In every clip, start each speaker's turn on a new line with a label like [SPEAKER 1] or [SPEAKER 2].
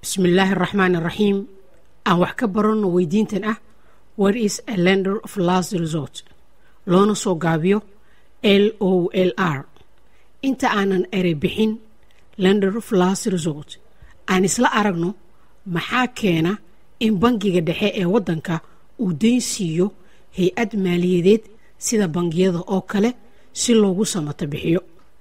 [SPEAKER 1] bismillaahi araxmaan araxiim aan wax ka baranno weydiintan ah what is a lender of last resort loona soo gaabiyo l o l r inta aanan erey bixin lender of last resort aan isla aragno maxaa keena in bangiga dhexe ee waddanka uu deyn siiyo hay-ad maaliyadeed sida bangiyada oo kale si loogu samato bixiyo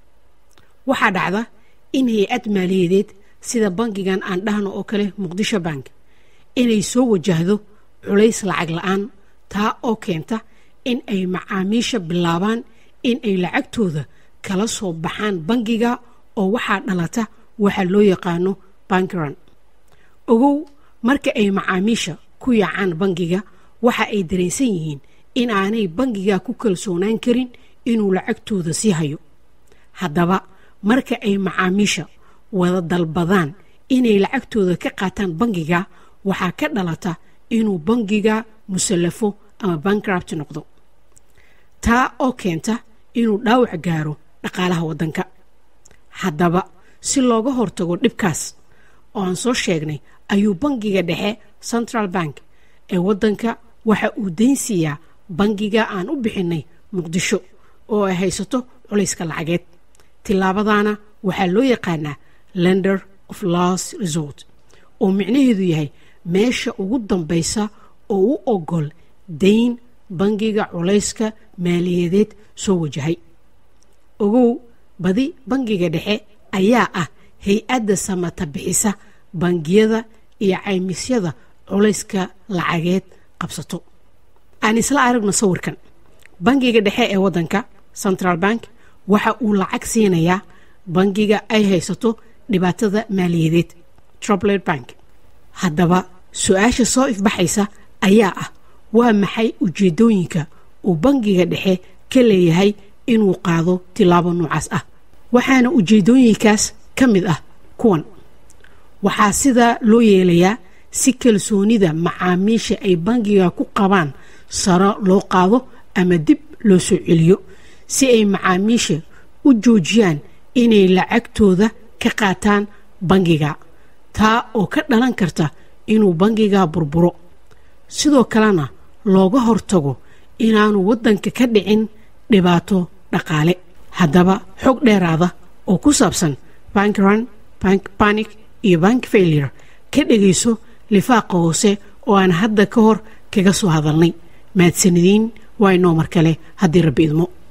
[SPEAKER 1] waxaa dhacda in hay-ad maaliyadeed sida bangigan aan dhahno oo kale muqdisho bank inay soo wajahdo culays lacag la-aan taa oo keenta in ay macaamiisha bilaabaan in ay lacagtooda kala soo baxaan bangiga oo waxaa dhalata waxa loo yaqaano bankiran ogow marka ay macaamiisha ku yaacaan bangiga waxa ay dareensan yihiin in aanay bangiga ku kalsoonaan karin inuu lacagtooda sii hayo haddaba marka ay macaamiisha wada dalbadaan inay lacagtooda ka qaataan bangiga waxaa ka dhalata inuu bangiga musallafo ama bankrupt noqdo taa oo keenta inuu dhaawac gaaro dhaqaalaha waddanka haddaba si looga hortago dhibkaas oo aan soo sheegnay ayuu bangiga dhexe central bank ee waddanka waxa uu dayn siiyaa bangiga aan u bixinay muqdisho oo ay haysato culayska lacageed tillaabadaana waxaa loo yaqaanaa lender of last resort oo micnaheedu yahay meesha ugu dambaysa oo u ogol dayn bangiga culayska maaliyadeed soo wajahay ogow badi bangiga dhexe ayaa ah hay-adda samata bixisa bangiyada iyo caymisyada culayska lacageed qabsato aan isla aragno sawirkan bangiga dhexe ee waddanka central bank waxa uu lacag siinayaa bangiga ay haysato dhibaatada maaliyadeed troblet bank haddaba su-aasha soo ifbaxaysa ayaa ah waa maxay ujeeddooyinka uu bangiga dhexe ka leeyahay inuu qaado tilaabo noocaas ah waxaana ujeeddooyinkaas ka mid ah kuwan waxaa sidaa loo yeelayaa si kalsoonida macaamiisha ay bangiga ku qabaan saro loo qaado ama dib loo soo celiyo si ay macaamiisha u joojiyaan inay lacagtooda ka qaataan bangiga taa oo ka dhalan karta inuu bangiga burburo sidoo kalena looga hortago inaanu waddanka ka dhicin dhibaato dhaqaale haddaba xog dheeraada oo ku saabsan bankran bank panic iyo bank failure ka dhegayso lifaaqa hoose oo aan hadda ka hor kaga soo hadalnay mahadsanadiin waa inoo mar kale haddii rabbi idmo